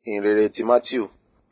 ìhìnrere ti Mátíù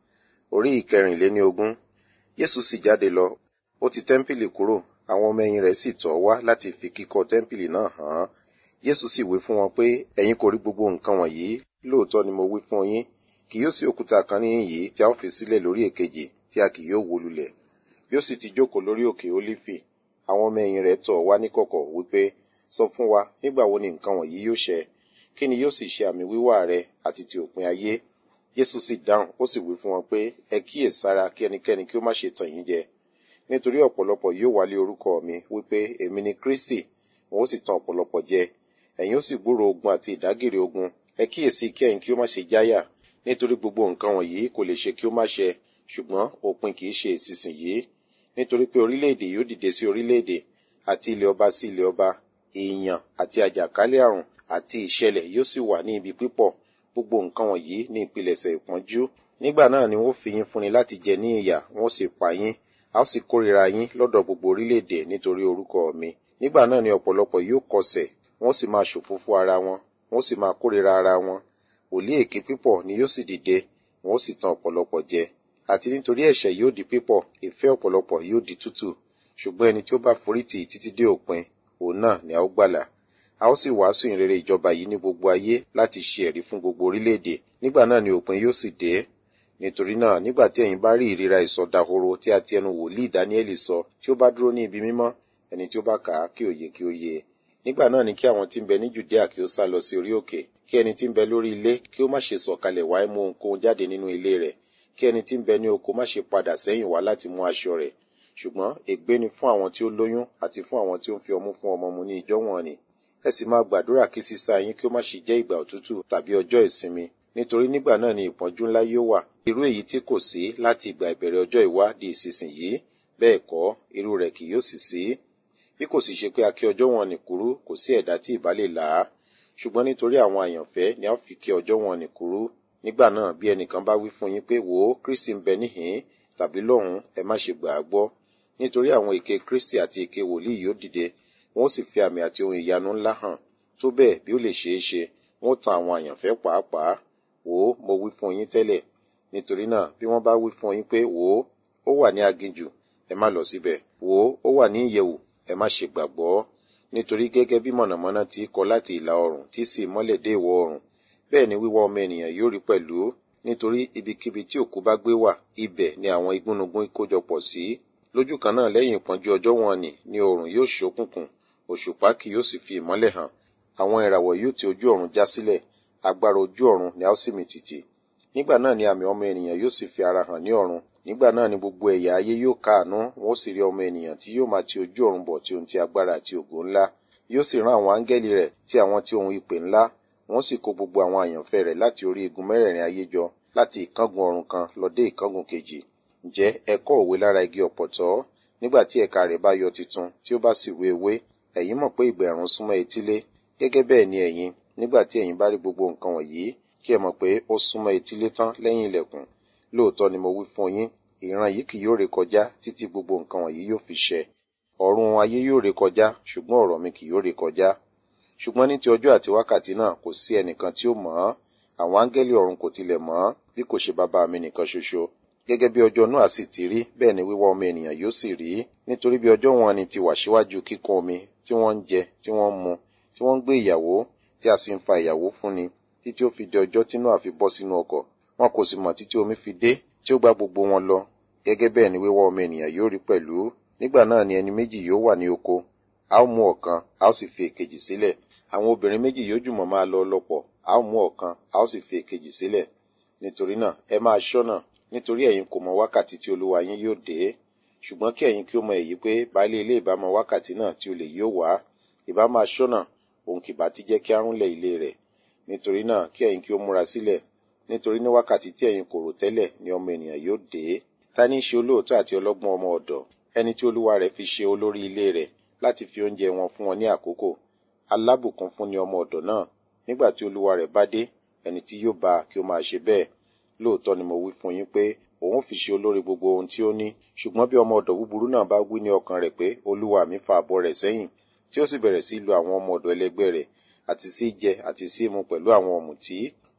orí ìkẹrìnléníogún Jésù sì jáde lọ ó ti tẹ́ḿpìlì kúrò àwọn ọmọ ẹ̀yìn rẹ̀ sì tọ̀ ọ́ wá láti fi kíkọ́ tẹ́ḿpìlì náà hàn án Jésù sì wí fún wọn pé ẹ̀yin kò rí gbogbo nǹkan wọ̀nyí lóòótọ́ ni mo wí fún yín kì yóò sí òkúta kan níhìn yìí tí a ó fi sílẹ̀ lórí èkejì tí a kì yóò wó lulẹ̀ bí ó sì ti jókòó lórí òkè Ólífì àwọn ọmọ ẹ̀yìn rẹ̀ tọ̀ ọ́ wá níkọ̀kọ̀ wípé sọ fún wa nígbà wo ni nǹkan wọ̀nyí yóò ṣẹ kí ni yóò sì ṣe àmì wíwá rẹ àti ti òpin ayé Jésù sì dáhùn ó sì wí fún wọn pé ẹ kíyèsára kí ẹnikẹ́ni kí ó má ṣe tàn yín jẹ nítorí ọ̀pọ̀lọpọ̀ yóò wálé orúkọ mi wípé èmi ni Kristi wọn ó sì tan ọ̀pọ̀lọpọ̀ jẹ ẹ̀yin ó sì gbúrò ogun àti ìdágìrì ogun ẹ kíyèsí kí ẹ̀yin kí ó má ṣe jáyà nítorí gbogbo nǹkan wọ̀nyí kò lè ṣe kí ó má ṣẹ ṣùgbọ́n òpin kì í ṣe ìsinsìnyí nítorí pé orílẹ̀-èdè yóò dìde sí orílẹ̀-èdè àti ilẹ̀ ọba sí ilẹ̀ ọba èèyàn àti àjàkálẹ̀ àrùn àti ìṣẹ̀lẹ̀ yóò sì wà ní ibi pípọ̀ gbogbo nǹkan wọ̀nyí ní ìpilẹ̀ṣẹ̀ ìpọ́njú nígbà náà ni wọ́n fi yín fúnni láti jẹ ní ìyà wọ́n sì pa yín a ó sì kórìíra yín lọ́dọ̀ gbogbo orílẹ̀-èdè nítorí orúkọ mi nígbà náà ni ọ̀pọ̀lọpọ̀ yóò kọsẹ̀ wọ́n sì máa ṣòfófó ara wọn wọ́n sì máa kórìíra ara wọn wòlíì èké pípọ̀ ni yóò sì dìde wọ́n sì tan ọ̀pọ̀lọpọ̀ jẹ àti nítorí ẹ̀ṣẹ̀ yóò di pípọ̀ ìfẹ́ ọ̀pọ̀lọpọ̀ yóò di tútù ṣùgbọ́n ẹni tí ó bá forítì títí dé òpin òun náà ni a ó gbàlà a ó sì wàásù ìrere ìjọba yìí ní gbogbo ayé láti ṣe ẹ̀rí fún gbogbo orílẹ̀-èdè nígbà náà ni òpin yóò sì dé nítorí náà nígbà tí ẹ̀yin bá rí ìríra ìsọdahoro tí a ti ẹnu wòlíì dáníẹ́lì sọ tí ó bá dúró ní ibi mímọ́ ẹni tí ó bá kà á kí òye kí ó yé nígbà náà ni kí àwọn tí ń bẹ ní jùdíà kí ó sá lọ sí orí òkè kí ẹni tí ń bẹ lórí ilé kí ó má ṣe sọ̀kalẹ̀ wá mú ohunkóhun jáde nínú ilé rẹ̀ kí ẹni tí ń bẹ ní oko má ṣe padà sẹ́yìn wá láti mú aṣọ rẹ̀ ṣùgbọ́n ègbé ni fún àwọn tí ó lóyún àti fún àwọn tí ó ń fi ọmú fún ọmọ mu ní ìjọ wọn ni ẹ sì máa gbàdúrà kí sísá yín kí ó má ṣe jẹ́ ìgbà òtútù tàbí ọjọ́ ìsinmi nítorí nígbà náà ni ìpọ́njú ńlá yóò wà irú èyí tí kò sí láti ìgbà ìbẹ̀rẹ̀ ọjọ́ ìwá di ìsinsìnyí bẹ́ẹ̀ kọ́ irú rẹ̀ kì yóò sì sí bí kò sì ṣe pé a kí ọjọ́ wọn nì kúrú kò sí ẹ̀dá tí ìbá lè là á ṣùgbọ́n nítorí àwọn àyànfẹ́ ni a fi kí ọjọ́ wọn nì kúrú nígbà náà bí ẹnìkan bá wí fún yín pé wò ó Kristi ń bẹ níhìn tàbí lọ́hùn ẹ má ṣe gbà á gbọ́ nítorí àwọn èké Kristi àti èké wòlíì yóò dìde wọn ó sì fi àmì àti ohun ìyanu ńlá hàn tó bẹ́ẹ̀ bí ó lè ṣeé ṣe wọn ó tan àwọn àyànfẹ́ pàápàá wò ó mo wí fún yín tẹ́lẹ̀ nítorí náà bí wọ́n bá wí fún yín pé wò ó ó wà ní aginjù ẹ má lọ síbẹ̀ wò ó ó wà ní ìyẹ̀wù ẹ má ṣe gbàgbọ́ nítorí gẹ́gẹ́ bí mọ̀nàmọ́ná ti kọ láti ìlà oòrùn tí sì mọ́lẹ̀ dé ìwọ̀ oòrùn bẹ́ẹ̀ ni wíwá ọmọ ènìyàn yóò rí pẹ̀lú nítorí ibikíbi tí òkú bá gbé wà ibẹ̀ ni àwọn igúnnugún kójọpọ̀ sí lójú kan náà lẹ́yìn ìpọ́njú ọjọ́ wọn ni ni oòrùn yóò ṣókùnkùn òṣùpá kì yóò sì fi ìmọ́lẹ̀ hàn àwọn ìràwọ̀ yóò ti ojú ọ̀run já sílẹ̀ agbára ojú ọ̀run ni a ó sì mì tìtì nígbà náà ni àmì ọmọ ènìyàn yóò sì fi ara hàn ní ọ̀run nígbà náà ni gbogbo ẹ̀yà ayé yóò káàánú wọn ó sì rí ọmọ ènìyàn tí yóò máa ti ojú ọ̀run bọ̀ tí ohun ti agbára àti ògo ńlá yóò sì rán àwọn áńgẹ́lì rẹ̀ tí àwọn tí ohun ìpè ńlá wọn sì kó gbogbo àwọn àyànfẹ́ rẹ̀ láti orí igun mẹ́rẹ̀ẹ̀rin ayé jọ láti ìkángun ọ̀run kan lọ dé ìkángun kejì ǹjẹ́ ẹ kọ́ òwe lára igi ọ̀pọ̀tọ́ nígbà tí ẹ̀ka rẹ̀ bá yọ titun tí ó bá sì wé ewé ẹ̀yin mọ̀ pé ìgbà ẹ̀rùn súnmọ́ etílé gẹ́gẹ́ bẹ́ẹ̀ ni ẹ̀yin nígbà tí ẹ̀yin bá rí gbogbo nǹkan wọ̀nyí kí ẹ mọ̀ pé ó súnmọ́ etílé tán lẹ́yìn ilẹ̀kùn lóòótọ́ ni mo wí fún yín ìran yìí kì yóò rékọjá títí gbogbo nǹkan wọ̀nyí yóò fi ṣẹ ọ̀run ayé yóò rékọjá ṣùgbọ́n ọ̀rọ̀ mi kì yóò rékọjá ṣùgbọ́n ní ti ọjọ́ àti wákàtí náà kò sí ẹnìkan tí ó mọ̀ ọ́ àwọn áńgẹ́lì ọ̀run kò tilẹ̀ mọ̀ ọ́ bí kò ṣe bàbá mi nìkan ṣoṣo gẹ́gẹ́ bí ọjọ́ náà sì ti rí bẹ́ẹ̀ ni wíwá ọmọ ènìyàn yóò sì rí nítorí bí ọjọ́ wọn ni ti wà síwájú kíkún omi tí wọ́n ń jẹ tí wọ́n ń mu tí wọ́n ń gbé ìyàwó tí a sì ń fa ìyàwó fún ni títí ó fi di ọjọ́ tí Nóà fi bọ́ sínú ọkọ̀ wọn kò sì mọ̀ títí omi fi dé tí ó gbá gbogbo wọn lọ gẹ́gẹ́ bẹ́ẹ̀ ni wíwá ọmọ ènìyàn yóò rí pẹ̀lú nígbà náà ni ẹni méjì yóò wà ní oko a ó mú ọ̀kan a ó sì fi èkejì sílẹ̀ àwọn obìnrin méjì yóò jùmọ̀ máa lọ lọ́pọ̀ a ó mú ọ̀kan a ó sì fi èkejì sílẹ̀ nítorí náà ẹ máa ṣọ́nà nítorí ẹ̀yin kò mọ wákàtí tí olúwa yín yóò dé ṣùgbọ́n kí ẹ̀yin kí ó mọ èyí pé baálé ilé ìbá mọ wákàtí náà tí olè yóò wá ìbá máa ṣọ́nà òun kì bá ti jẹ́ kí arúnlẹ̀ ilé rẹ̀ nítorí náà kí ẹ̀yin kí ó múra sílẹ̀ nítorí ní wákàtí tí ẹ̀yin kò rò tẹ́lẹ̀ ni ọmọ ènìyàn yóò dé ta ní í ṣe olóòótọ́ àti ọlọ́gbọ́n ọmọ ọ̀dọ̀ ẹni tí olúwa rẹ̀ fi ṣe olórí ilé rẹ̀ láti fi oúnjẹ wọn fún wọn ní àkókò alábùkún fún ni ọmọ ọ̀dọ̀ náà nígbà tí olúwa rẹ̀ bá dé ẹni tí yóò bá kí ó máa ṣe bẹ́ẹ̀ lóòótọ́ ni mo wí fún yín pé òun fi ṣe olórí gbogbo ohun tí ó ní ṣùgbọ́n bí ọmọ ọ̀dọ̀ búburú náà bá wí ní ọkàn rẹ̀ pé olúwa mi fa àbọ̀ rẹ̀ sẹ́yìn tí ó sì bẹ̀rẹ̀ sí lu àwọn ọmọ ọ̀dọ̀ ẹlẹgbẹ́ rẹ̀ àti sí jẹ àti sí mu pẹ̀lú àwọn ọ̀mùtí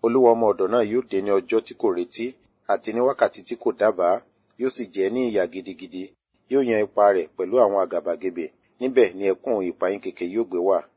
olúwa ọmọ ọ̀dọ̀ náà yóò dé ní ọjọ́ tí kò retí àti ní wákàtí tí kò dábàá yóò sì jẹ́ ní ìyà gidigidi yóò yan ipa rẹ̀ pẹ̀lú àwọn àgàbàgebè níbẹ̀ ni ẹkún ìpayín keke yóò gbé wà